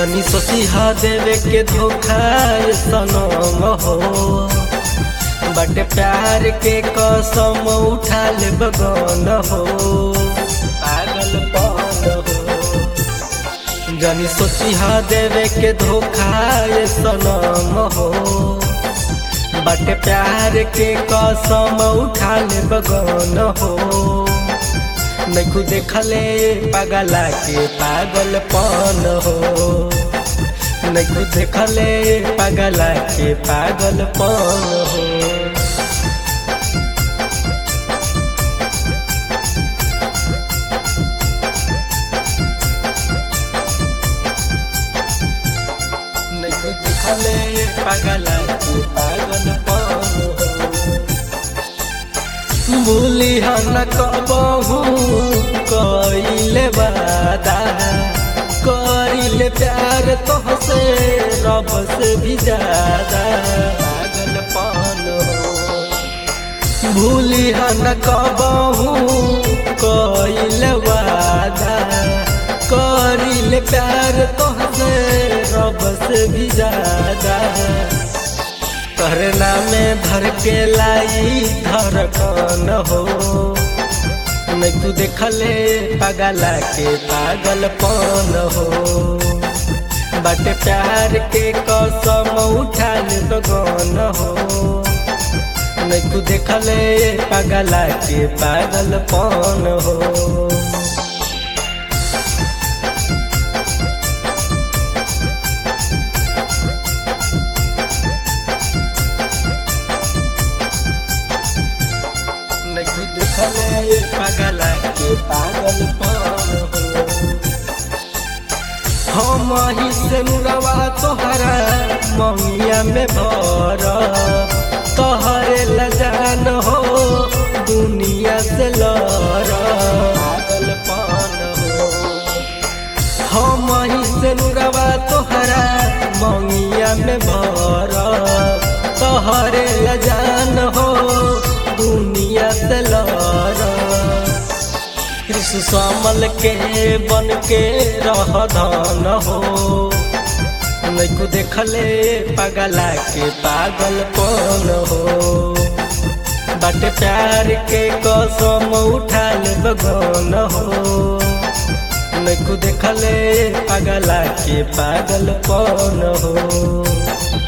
जनी सोचिहा देवे के धोखा ये सनम हो बट प्यार के कसम उठा ले बगन हो पागल पन हो जनी सोचिहा देवे के धोखा ये सनम हो बट प्यार के कसम उठा ले बगन हो नैखू देखले पागला के पागल पन हो नैखू देखले पागला के पागल पन हो नैखू देखले पागला के पागल पन हो भूली हन कबहू कइले वादा कइले प्यार तोहसे रब से भी ज्यादा पागल पान हो भूली हन कबहू कइले वादा कइले प्यार तोहसे रब से भी ज्यादा करना में धर के लाई धड़कन हो मैं तू देखले पागला के पागल पन हो बट प्यार के कसम उठा ले बगन हो मैं तू देखले पागला के पागल पन हो नहीं देखले पागला के पागल पान हो हम ही से मुरवा तोहरा ममिया में भर तोहरे लजान हो दुनिया से लड़ पागल पान हो हम ही से मुरवा तोहरा ममिया में भर तोहरे लजान हो दुनिया से लड़ कृष्ण श्यामल के बन के रह धन हो नैको देखले पगला के पागल पन हो बट प्यार के कसम उठा ले बगन हो नैको देखले पगला के पागल पन हो